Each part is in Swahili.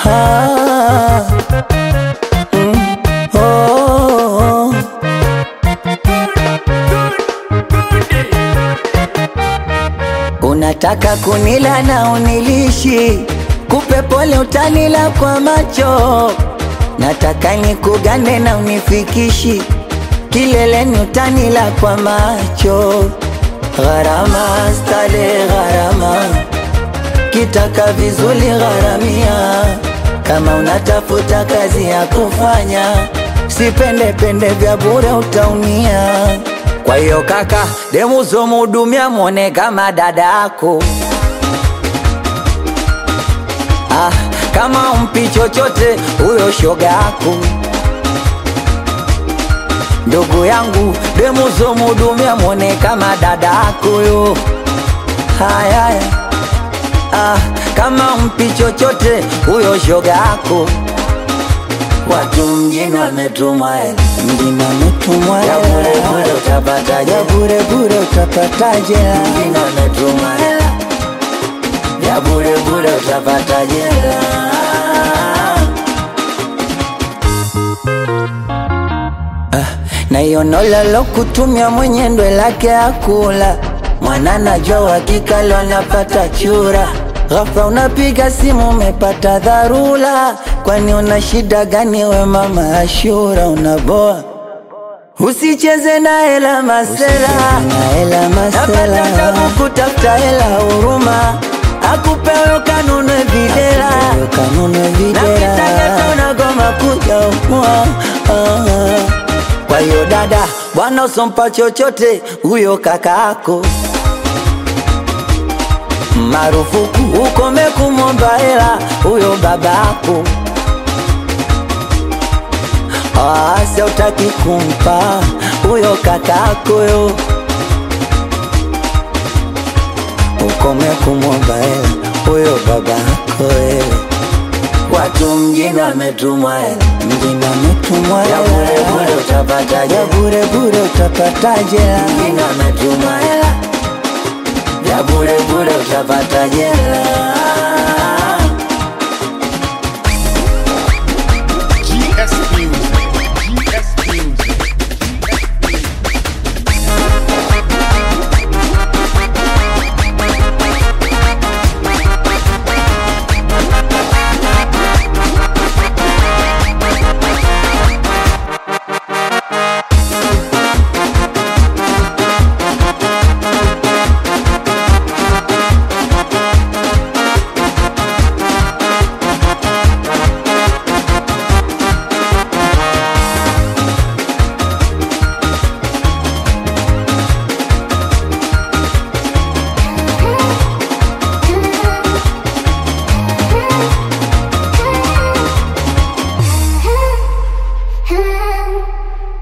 Ah, mm, oh. Unataka kunila na unilishi, kupe pole utanila kwa macho. Nataka nikugane na unifikishi, kileleni utanila kwa macho. Gharama stale gharama, kitaka vizuri gharamia. Kama unatafuta kazi ya kufanya, sipende pende vya bure utaumia. Kwa hiyo kaka, demu zomudumia mwone kama dadako. Ah, kama umpi chochote huyo shogako. Ndugu yangu, demu zomudumia mwone kama dadako yo. Haya, haya. ah, kama umpi chochote huyo shogako. Watu mjini wametumwa hela, mjini wametumwa hela, ya bure bure utapataje? Ya bure bure utapataje? Mjini wametumwa hela, ya bure bure utapataje? Ah, na hiyo nola lo kutumia mwenye ndwe lake akula mwana najua uhakika leo anapata chura ghafla unapiga simu umepata dharura kwani una shida gani we mama Ashura unaboa usicheze na hela masela napata tabu kutafuta hela huruma akupewe kanunwe videla na kitaka unagoma kuja umua kwa hiyo dada bwana usompa chochote huyo kakaako marufuku ukome kumwomba hela huyo babako asa utaki kumpa huyo kakako yo ukome kumwomba hela huyo babako wewe Watu mjini wametumwa hela, mjini wametumwa hela, ya bure bure utapataje? Ya bure bure utapataje? Mjini wametumwa hela, ya bure bure utapataje? GS Music. GS Music.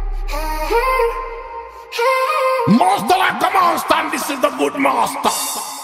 Master like a monster, and this is the good master.